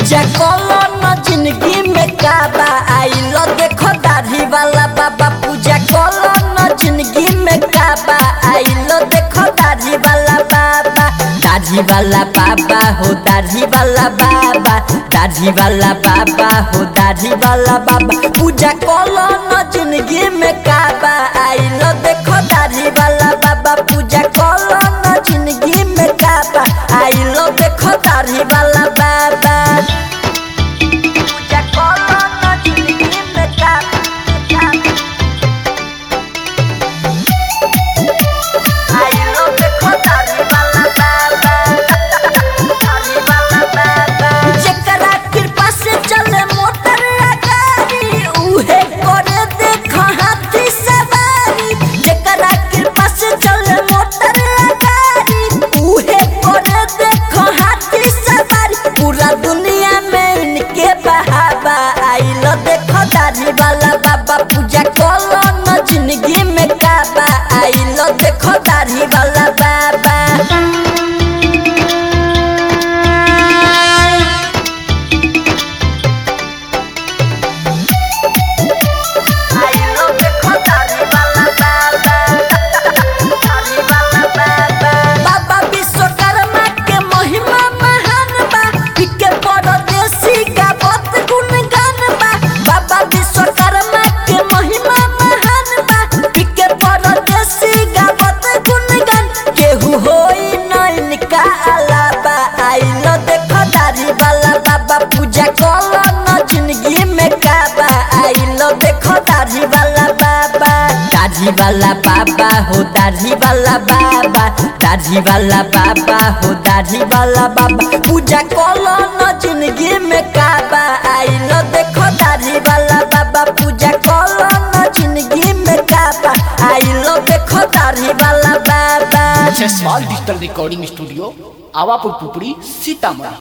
पूजा कलो न जिंदगी में काबा आइलो देखो दाढ़ी वाला बाबा पूजा कलो न जिंदगी में काबा आइलो देखो दाढ़ी वाला बाबा दाढ़ी वाला बाबा हो दाढ़ी वाला बाबा दाढ़ी वाला बाबा हो दाढ़ी वाला बाबा पूजा कलो न जिंदगी में काबा आइलो देखो दाढ़ी वाला बाबा पूजा कलो न जिंदगी में काबा आइलो देखो दाढ़ी वाला बाबा पूजा कलो न जिंदगी में काबा आइलो देखो दाढ़ी वाला बाबा दाढ़ी वाला बाबा जेकरा कृपा से चले मोटर आ गाड़ी उहे करे देख हाथी सवारी जेकरा कृपा से चले मोटर आ गाड़ी उहे करे देख हाथी सवारी पूरा दुनिया में इनके बहावा आइलो देखो दाढ़ी वाला बाबा पूजा कलो न जिंदगी में काबा आइलो देखो दाढ़ी वाला बाबा आइलो देखो दाढ़ी वाला बाबा दाढ़ी वाला बाबा बाबा विश्वकर्मा के महिमा महान बा इके परदेसी गावत गुणगान बा बाबा विश्वकर्मा के महिमा महान बा इके परदेसी गावत गुणगान केहू होई न इनका अलावा आइलो देखो दाढ़ी वाला बाबा पूजा कलो न जिंदगी में काबा आइलो देखो दाढ़ी वाला बाबा दाढ़ी वाला बाबा हो दाढ़ी वाला बाबा दाढ़ी वाला बाबा हो दाढ़ी वाला बाबा पूजा कलो न जिंदगी में काबा आइलो देखो दाढ़ी वाला बाबा पूजा कलो न जिंदगी में काबा आइलो देखो दाढ़ी वाला बाबा स्मॉल डिजिटल रिकॉर्डिंग स्टूडियो आवापुर पुपड़ी सीतामढ़ी